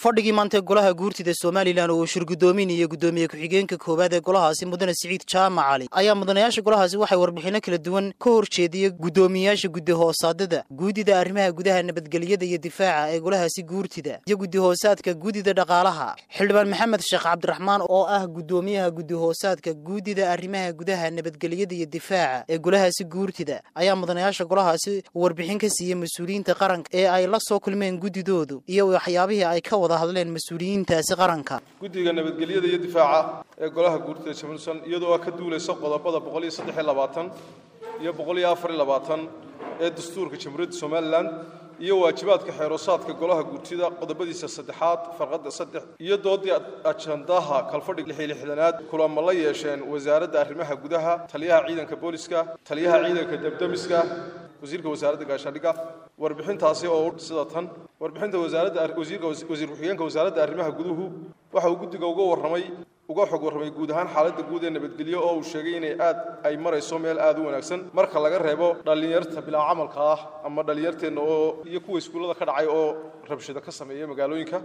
fadhigii maanta golaha guurtida somalilan oo uu shirgudoominayo guddoomiye ku-xigeenka koowaad ee golahaasi mudane siciid jaamac cali ayaa mudanayaasha golahaasi waxay warbixinno kala duwan ka horjeediyey guddoomiyayaasha guddi hoosaadada guudida arrimaha gudaha nabadgelyada iyo difaaca ee golahaasi guurtida iyo guddi hoosaadka guudida dhaqaalaha xildhibaan maxamed sheekh cabdiraxmaan oo ah guddoomiyaha guddi hoosaadka guudida arrimaha gudaha nabadgelyada iyo difaaca ee golahaasi guurtida ayaa mudanayaasha golahaasi warbixin ka siiyey mas-uuliyiinta qaranka ee ay la soo kulmeen guddidoodu iyo waxyaabihii ay ka wada hadleen mas-uuliyiintaasi qaranka guddiga nabadgelyada iyo difaaca ee golaha guurtida jamhuursan iyadoo ka duulaysa qodobada boqol iyo saddex iyo labaatan iyo boqol iyo afar iyo labaatan ee dastuurka jamhuuriyadda somalilan iyo waajibaadka xeeroosaadka golaha guurtida qodobadiisa saddexaad farqadda saddex iyo doodii ajandaha kalfadhig lix iyo lixdanaad kulamo la yeesheen wasaaradda arrimaha gudaha taliyaha ciidanka booliska taliyaha ciidanka debdemiska wasiirka wasaaradda gaashaandhigga warbixintaasi oo sida tan warbixinta wasaaradda wasiirka wasiir ku-xigeenka wasaaradda arrimaha guduhu waxa uu guddiga uga warramay uga xog warramay guud ahaan xaaladda guud ee nabadgelyo oo uu sheegay inay aad ay marayso meel aad u wanaagsan marka laga reebo dhallinyarta bilaa camalka ah ama dhallinyarteenna oo iyo kuwa iskuullada ka dhacay oo rabshado ka sameeya magaalooyinka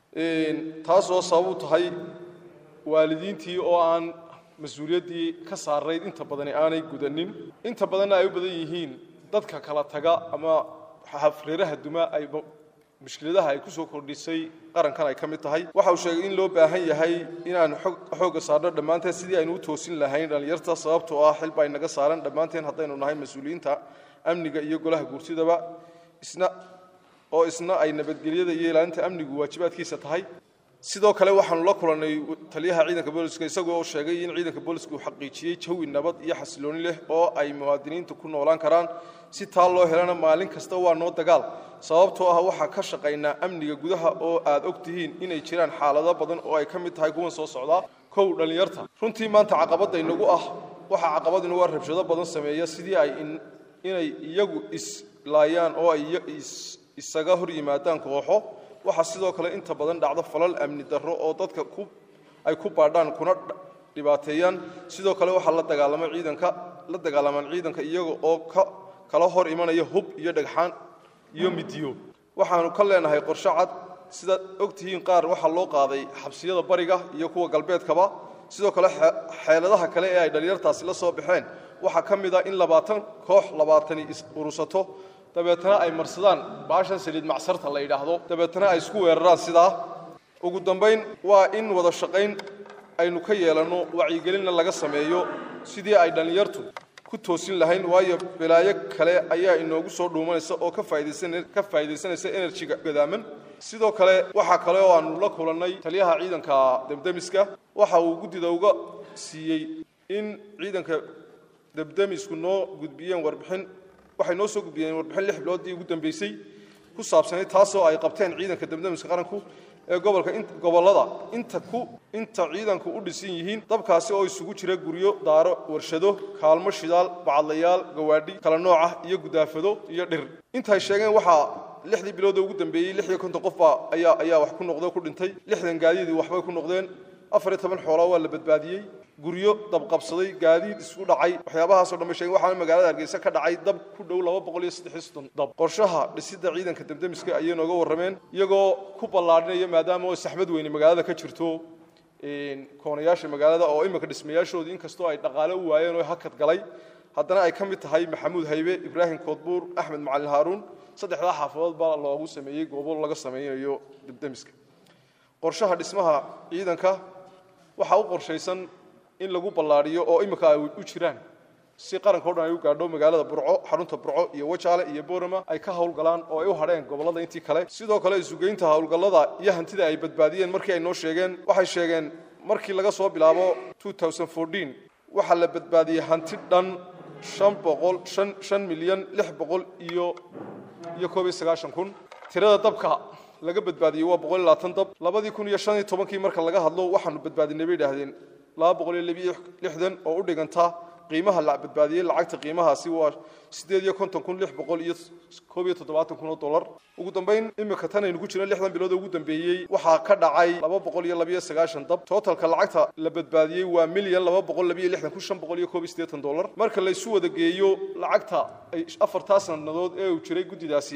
taas oo sabab u tahay waalidiintii oo aan mas-uuliyaddii ka saarayd inta badani aanay gudanin inta badanna ay u badan yihiin dadka kala taga ama xafreeraha duma ay mushkiladaha ay ku soo kordhisay qarankan ay ka mid tahay waxa uu sheegay in loo baahan yahay inaan xoogga saarno dhammaanteen sidii aynu u toosin lahayn dhallinyarta sababtoo ah xilba ay naga saaran dhammaanteen haddaynu nahay mas-uuliyiinta amniga iyo golaha guurtidaba isna oo isna ay nabadgelyada iyo ilaalinta amnigu waajibaadkiisa tahay sidoo kale waxaanu la kulannay taliyaha ciidanka booliska isagoo sheegay in ciidanka booliska uu xaqiijiyey jawi nabad iyo xasilooni leh oo ay muwaadiniintu ku noolaan karaan si taa loo helana maalin kasta waa noo dagaal sababtoo ah waxaa ka shaqaynaa amniga gudaha oo aad og tihiin inay jiraan xaalado badan oo ay ka mid tahay kuwan soo socdaa kow dhallinyarta runtii maanta caqabadda inagu ah waxaa caqabad inagu ah rabshado badan sameeya sidii ay inay iyagu islaayaan oo ay isaga hor yimaadaan kooxo waxaa sidoo kale inta badan dhacdo falal amni darro oo dadka ay ku baadhaan kuna dhibaateeyaan sidoo kale waxaa la dagaalama ciidanka la dagaalamaan ciidanka iyaga oo ka kala hor imanaya hub iyo dhagxaan iyo midiyo waxaanu ka leenahay qorshe cad sidaad og tihiin qaar waxaa loo qaaday xabsiyada bariga iyo kuwa galbeedkaba sidoo kale xeeladaha kale ee ay dhallinyartaasi la soo baxeen waxaa ka mid ah in labaatan koox labaatani is urusato dabeetana ay marsadaan baashan saliid macsarta la yidhaahdo dabeetana ay isku weeraraan sidaa ugu dambayn waa in wada shaqayn aynu ka yeelanno wacyigelinna laga sameeyo sidii ay dhallinyartu ku toosin lahayn waayo balaayo kale ayaa inoogu soo dhuumanaysa oo ka faa'iidaysanaysa enerjiga gadaaman sidoo kale waxaa kale oo aanu la kulannay taliyaha ciidanka debdemiska waxa uu guddida uga siiyey in ciidanka debdemisku noo gudbiyeen warbixin waxay noo soo gudbiyeen warbixin lix biloodii ugu dambeysay ku saabsanay taasoo ay qabteen ciidanka debdemiska qaranku ee gobolka gobollada inta ku inta ciidanku u dhisan yihiin dabkaasi oo isugu jira guryo daaro warshado kaalmo shidaal bacadlayaal gawaadhi kala nooc ah iyo gudaafado iyo dhir intaay sheegeen waxaa lixdii bilooda ugu dambeeyey lix iyo konton qofbaa ayaa ayaa wax ku noqdo ku dhintay lixdan gaadiidii waxbay ku noqdeen afar iyo toban xoolaa waa la badbaadiyey guryo dabqabsaday gaadiid isku dhacay waxyaabahaasoo dhan bay sheegen waxaana magaalada hargeysa ka dhacay dab ku dhow laba boqol iyo saddex iyo soddon dab qorshaha dhisidda ciidanka debdemiska ayay nooga warrameen iyagoo ku ballaadhinaya maadaama oo saxmad weyne magaalada ka jirto koonayaasha magaalada oo iminka dhismayaashoodii inkastoo ay dhaqaale u waayeen oo hakad galay haddana ay ka mid tahay maxamuud haybe ibraahim koodbuur axmed macalin haaruun saddexdaa xaafadood baa loogu sameeyey goobo laga sameynayo debdemiska qorshaha dhismaha ciidanka waxaa u qorshaysan in lagu ballaadhiyo oo imika ay u jiraan si qaranka o dhan ay u gaadho magaalada burco xarunta burco iyo wajaale iyo boorama ay ka howlgalaan oo ay u hadheen gobollada intii kale sidoo kale isugeynta howlgallada iyo hantida ay badbaadiyeen markii ay noo sheegeen waxay sheegeen markii laga soo bilaabo waxaa la badbaadiyey hanti dhan shan boqol shan shan milyan lix boqol iyo iyo koob iyo sagaashan kun tirada dabka laga badbaadiyey waa boqol iyo labaatan dab labadii kun iyo shan iyo tobankii marka laga hadlo waxaanu badbaadinay bay idhaahdeen laba boqol iyo labiyo lixdan oo u dhiganta qiimaha la badbaadiyey lacagta qiimahaasi waa siddeed iyo konton kun lix boqol iyo koob iyo toddobaatan kun oo dollar ugu dambayn imika tan aynu ku jirno lixdan bilood ugu dambeeyey waxaa ka dhacay laba boqol iyo labiyo sagaashan dab tootalka lacagta la badbaadiyey waa milyan laba boqol labiyo lixdan kun shan boqol iyo koob iyo siddeetan dollar marka la isu wada geeyo lacagta ay afartaa sannadood ee uu jiray guddidaasi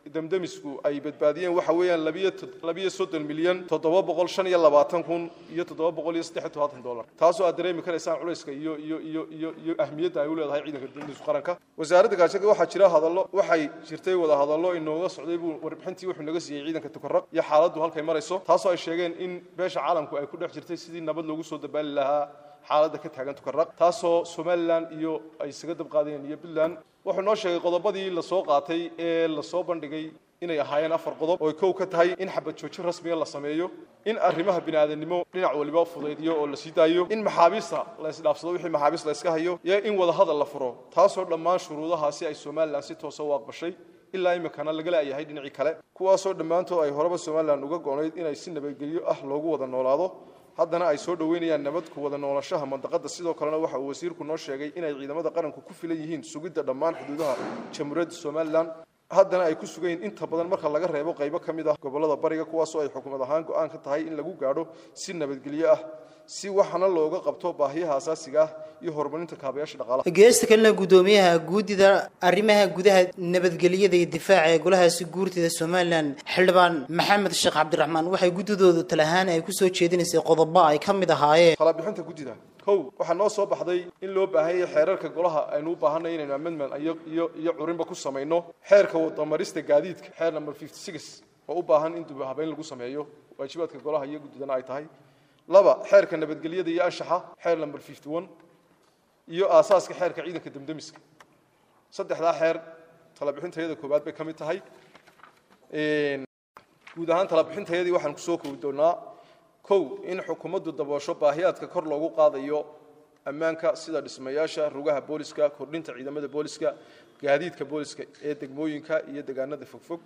damdamisku ay badbaadiyeen waxa weeyaan labiyo soddon milyan toddoba boqol shan iyo labaatan kun iyo toddoba boqol iyo saddex iyo todobaatan dollar taasoo aad dareemi karaysaan culayska iyo iyo iyo iyo iyo ahmiyadda ay u leedahay ciidanka damdamisku qaranka wasaaradda gaashaga waxaa jira hadallo waxay jirtay wada hadallo inooga socday buu warbixintii wuxuu naga siiyey ciidanka tukaraq iyo xaaladdu halkay marayso taasoo ay sheegeen in beesha caalamku ay ku dhex jirtay sidii nabad loogu soo dabaali lahaa xaaladda ka taagan tukaraq taasoo somalilan iyo ay isaga dabqaadeen iyo puntland wuxuu noo sheegay qodobadii lasoo qaatay ee lasoo bandhigay inay ahaayeen afar qodob oo kow ka tahay in xabad joojin rasmiga la sameeyo in arrimaha bini'aadanimo dhinac waliba fudaydiyo oo la sii daayo in maxaabiista la isdhaafsado wixii maxaabiis la iska hayo iyo in wadahadal la furo taasoo dhammaan shuruudahaasi ay somalilan si toosa u aqbashay ilaa iminkana laga laayahay dhinacii kale kuwaasoo dhammaantood ay horeba somalilan uga goonayd inay si nabadgelyo ah loogu wada noolaado haddana ay soo dhoweynayaan nabad ku wada noolashaha mandaqada sidoo kalena waxa uu wasiirku noo sheegay inay ciidamada qaranku ku filan yihiin sugidda dhammaan xuduudaha jamhuuriyadda somalilan haddana ay ku sugan yihiin inta badan marka laga reebo qaybo ka mid ah gobollada bariga kuwaasoo ay xukuumad ahaan go-aan ka tahay in lagu gaadho si nabadgelyo ah si waxana looga qabto baahiyaha asaasiga ah iyo horumarinta kaabayaasha dhaqaalaha geesta kalena guddoomiyaha guudida arrimaha gudaha nabadgelyada iyo difaaca ee golahaasi guurtida somalilan xildhibaan maxamed sheekh cabdiraxmaan waxay guddidoodu talahaan ay kusoo jeedinaysay qodobo ay ka mid ahaayeen talabixinta guddida kow waxaa noo soo baxday in loo baahan yahay xeerarka golaha aynu u baahanay inaynu amendment iyo iyo iyo curinba ku samayno xeerka wadamarista gaadiidka xeer number fifty six oo u baahan in dib habeyn lagu sameeyo waajibaadka golaha iyo guddidana ay tahay laba xeerka nabadgelyada iyo anshaxa xeer number fifty one iyo aasaaska xeerka ciidanka damdamiska saddexdaa xeer talabixintayada koowaad bay ka mid tahay guud ahaan talabixintayadii waxaan kusoo koobi doonaa kow in xukuumaddu daboosho baahiyaadka kor loogu qaadayo ammaanka sida dhismayaasha rugaha booliska kordhinta ciidamada booliska gaadiidka booliska ee degmooyinka iyo degaanada fogfog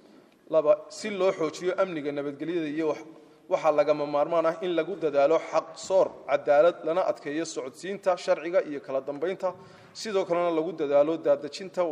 laba si loo xoojiyo amniga nabadgelyada iyo waxaa lagama maarmaan ah in lagu dadaalo xaq soor cadaalad lana adkeeyo socodsiinta sharciga iyo kala dambaynta sidoo kalena lagu dadaalo daadejinta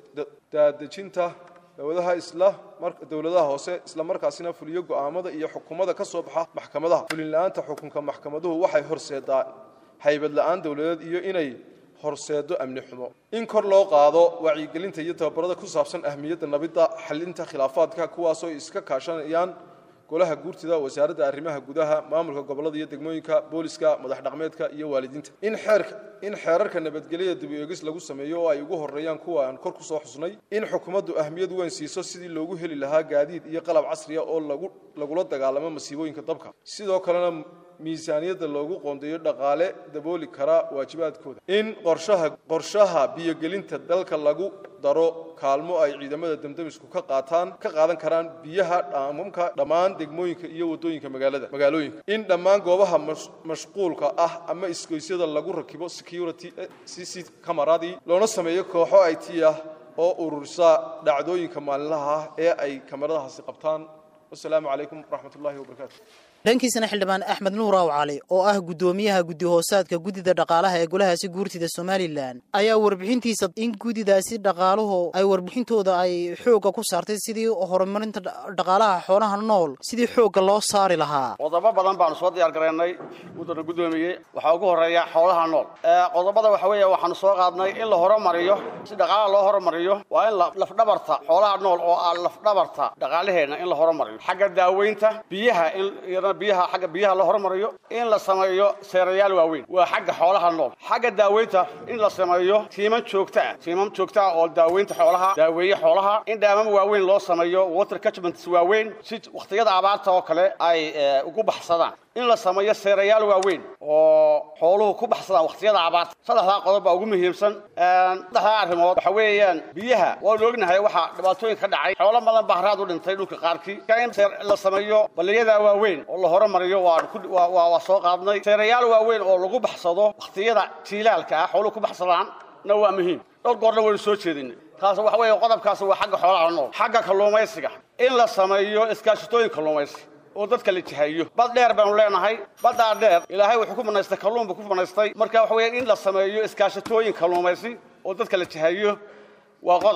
daadejinta dowladaha isla dowladaha hoose isla markaasina fuliyo go'aamada iyo xukumada ka soo baxa maxkamadaha fulin la-aanta xukunka maxkamaduhu waxay horseedaa haybad la-aan dowladeed iyo inay horseedo amni xumo in kor loo qaado wacyigelinta iyo tababarada ku saabsan ahmiyadda nabidda xalinta khilaafaadka kuwaasoo iska kaashanayaan golaha guurtida wasaaradda arrimaha gudaha maamulka gobollada iyo degmooyinka booliska madax dhaqmeedka iyo waalidiinta in xeerka in xeerarka nabadgelyada dib u eegis lagu sameeyo oo ay ugu horeeyaan kuwa aan kor ku soo xusnay in xukuumaddu ahmiyad weyn siiso sidii loogu heli lahaa gaadiid iyo qalab casriya oo lagu lagula dagaalamo masiibooyinka dabka sidoo kalena miisaaniyadda loogu qoondeeyo dhaqaale dabooli kara waajibaadkooda in qorshaha qorshaha biyogelinta dalka lagu daro kaalmo ay ciidamada damdamisku ka qaataan ka qaadan karaan biyaha dhaamamka dhammaan degmooyinka iyo wadooyinka magaalada magaalooyinka in dhammaan goobaha mashquulka ah ama isgoysyada lagu rakibo security cc camaradii loona sameeyo kooxo it ah oo ururisa dhacdooyinka maalinlaha ah ee ay kamaradahaasi qabtaan wasalaamu calaykum waraxmat ullahi wabarakaatu dhankiisana xildhibaan axmed nuur aw cali oo ah guddoomiyaha guddi hoosaadka guddida dhaqaalaha ee golahaasi guurtida somalilan ayaa warbixintiisa in guddidaasi dhaqaaluhu ay warbixintooda ay xoogga ku saartay sidii horumarinta dhaqaalaha xoolaha nool sidii xoogga loo saari lahaa qodobo badan baanu soo diyaar garaynay muddana guddoomiyey waxaa ugu horreeya xoolaha nool qodobada waxa weeye waxaanu soo qaadnay in la horumariyo si dhaqaalaha loo horumariyo waa in lafdhabarta xoolaha nool oo ah lafdhabarta dhaqaalaheenna in la horumariyo xagga daaweynta biyaha in biyaha xagga biyaha la hormariyo in la sameeyo seerayaal waaweyn waa xagga xoolaha nool xagga daaweynta in la sameeyo tiiman joogto ah tiiman joogto ah oo daaweynta xoolaha daaweeye xoolaha in dhaamam waaweyn loo sameeyo water catchments waaweyn si wakhtiyada abaarta oo kale ay ugu baxsadaan in la sameeyo seerayaal waaweyn oo xooluhu ku baxsadaan wakhtiyada abaarta saddexdaa qodob baa ugu muhiimsan saddexdaa arrimood waxa weeyaan biyaha waanu ognahay waxaa dhibaatooyin ka dhacay xoolo badan baa haraad u dhintay dhulka qaarkii in la sameeyo baliyada waaweyn oo la horumariyo waa soo qaadnay seerayaal waaweyn oo lagu baxsado wakhtiyada jiilaalka ah xooluhu ku baxsadaan na waa muhiim dhowr goorna waynu soo jeedinay taas waxa weeye qodobkaas waa xagga xoolaha nool xagga kalluumaysiga in la sameeyo iskaashatooyin kalluumaysi oo dadka la jihayo bad dheer baynu leenahay baddaa dheer ilaahay wuxuu ku banaystay kalluun buu ku banaystay marka waxa weeye in la sameeyo iskaashatooyin kalluumaysi oo dadka la jihayo waa qodob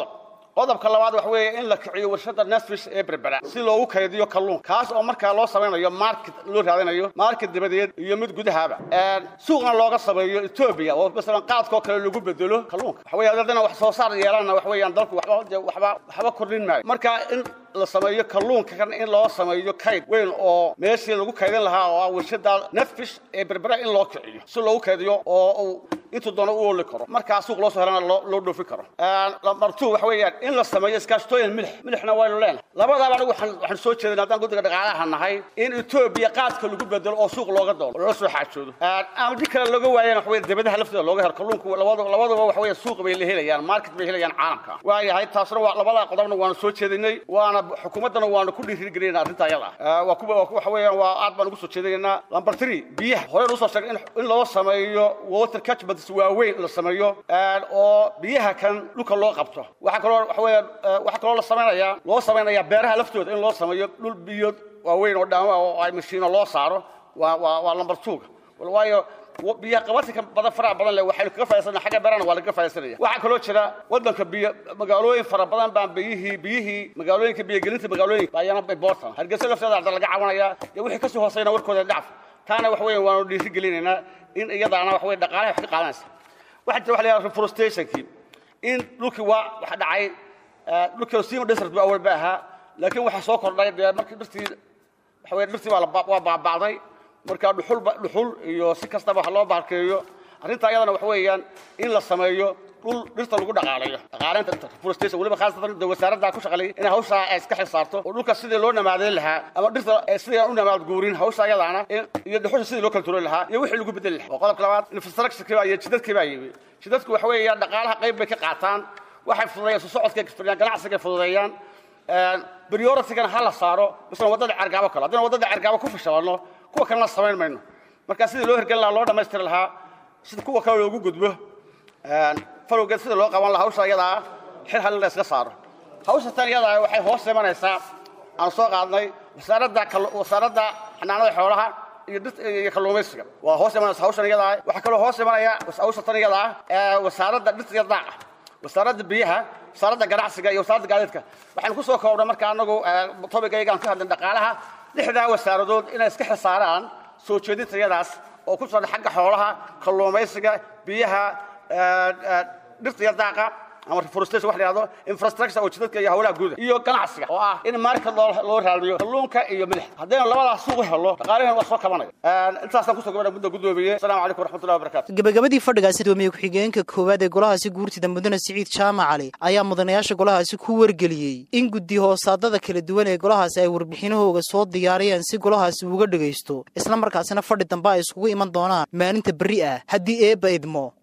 qodobka labaad waxa weeye in la kiciyo warshada nasfish ee berbera si loogu kaydiyo kalluunka kaas oo markaa loo samaynayo market loo raadinayo market dibadeed iyo mid gudahaba suuqna looga sameeyo etoobiya oo masalan qaadkoo kale lagu bedelo kalluunka waxa weeye haddana wax soo saar yeelana wax weeyaan dalku waxba waxba waxba kordhin maayo marka in la sameeyo kalluunka kan in loo sameeyo kayd weyn oo meeshii lagu kaydin lahaa oo ah warshada netfish ee berbera in loo kiciyo si loogu kaydiyo oo uu intuu doono u ooli karo markaa suuq loo soo helana loo dhoofin karo lambar two waxa weeyaan in la sameeyo iskaashtooyin milix milixna waynu leenahay labadaaba anigu waxaan soo jeedin haddaan guddiga dhaqaalaha nahay in etoobiya qaadka lagu bedelo oo suuq looga doono loola soo xaajoodo ama di kale looga waayana waxa weeye debadaha laftooda looga helo kalluunku labaduba waxa weeye suuq bay la helayaan market bay helayaan caalamka waayahay taasna waa labada qodobna waanu soo jeedinay waana xukuumaddana waanu ku dhiirigelinayna arrinta ayada ah waa kuwa waxa weeyaan waa aad baan ugu soo jeedinaynaa lambar three biyaha horeen usoo sheegay in loo sameeyo water catchments waaweyn la sameeyo oo biyaha kan dhulka loo qabto waxaa kaloo waxa weeyaan waxaa kaloo la samaynayaa loo samaynayaa beeraha laftooda in loo sameeyo dhul biyood waaweyn oo dhaama oo ay mashiino loo saaro waa waa waa lambar twoga waayo biyaha qabatinka badan faraha badan leh waxaynu kaga faa'iidsana xagga beerana waa lagaga faa'iidsanaya waxaa kaloo jira waddanka biyo magaalooyin fara badan baan biyihii biyihii magaalooyinka biyogelinta magaalooyinka baa iyana important hargeysa lafteeda hadda laga caawinayaa iyo wixii kasii hooseyna warkooda dhacf taana wax weeyaan waanu dhiiri gelinaynaa in iyadaana wax weye dhaqaalaha wax ka qaadanaysa waxaa jira waxa la yidhaha reforestationkii in dhulkii waa waxa dhacay dhulkii sima desert ba awal ba ahaa laakiin waxaa soo kordhay dee markii dhirtii waxa weye dhirtii waa waa baaba'day marka dhuxul dhuxul iyo si kastaba wax loo baarkeeyo arrinta ayadana waxa weeyaan in la sameeyo dhul dhirta lagu dhaqaalayo dhaqaalaynta reforestation weliba khaasatan de wasaaradda ku shaqaleeyay in hawshaa ay iska xilsaarto oo dhulka sidii loo namaadeyn lahaa ama dhirta sidii aan u namaad guurin hawsha ayadaana iyo dhuxusha sidii loo kala tuurin lahaa iyo wixii lagu bedeli lahaa waa qodobka labaad infrastructure baa iyo jidadkii baa yimi jidadku waxa weeyaan dhaqaalaha qayb bay ka qaataan waxay fududeeyaan soo socodkay fududeyaan ganacsiga fududeeyaan prioritigana ha la saaro masalan waddada cergaabo kale haddana waddada cergaabo ku fashalanno kuwa kalena samayn mayno marka sidii loo hirgelin lahaa loo dhammaystiri lahaa sida kuwa kale loogu gudbo falowgeed sida loo qaban lahaa hawsha iyadaa xil halin la iska saaro hawsha tan iyadaa waxay hoos imanaysaa aan soo qaadnay wasaaradda wasaaradda xanaanada xoolaha iyo iyo kalluumaysiga waa hoos imanaysa hawshan iyadaa waxaa kaloo hoos imanaya hawsha tan iyadaa wasaaradda dhirta iyo daaqa wasaaradda biyaha wasaaradda ganacsiga iyo wasaaradda gaadiidka waxaynu ku soo koobnay marka anagu tobigaygaan ka hadlin dhaqaalaha lixdaa wasaaradood inay iska xisaaraan soo jeedinta iyadaas oo ku socda xagga xoolaha kalluumaysiga biyaha dhirta iyo daaqa ama reforestation wax la yidhahdo infrastructure oo jidadka iyo hawlaha guuda iyo ganacsiga oo ah in market loo loo raadiyo kalluunka iyo milix haddaynu labadaas suuq helo dhaqaalihan waa soo kabanaya intaasaan kusoo gabadha mudda gudoomiye asalaamu calaykum waraxmatullahi wabarakatu gabagabadii fadhigaasi doomiye ku-xigeenka koowaad ee golahaasi guurtida mudane siciid jaamac cali ayaa mudanayaasha golahaasi ku wargeliyey in guddi hoosaadada kala duwan ee golahaasi ay warbixinahooga soo diyaariyaan si golahaasi uga dhegaysto isla markaasina fadhi dambe ay iskugu iman doonaan maalinta berri ah haddii eebba idmo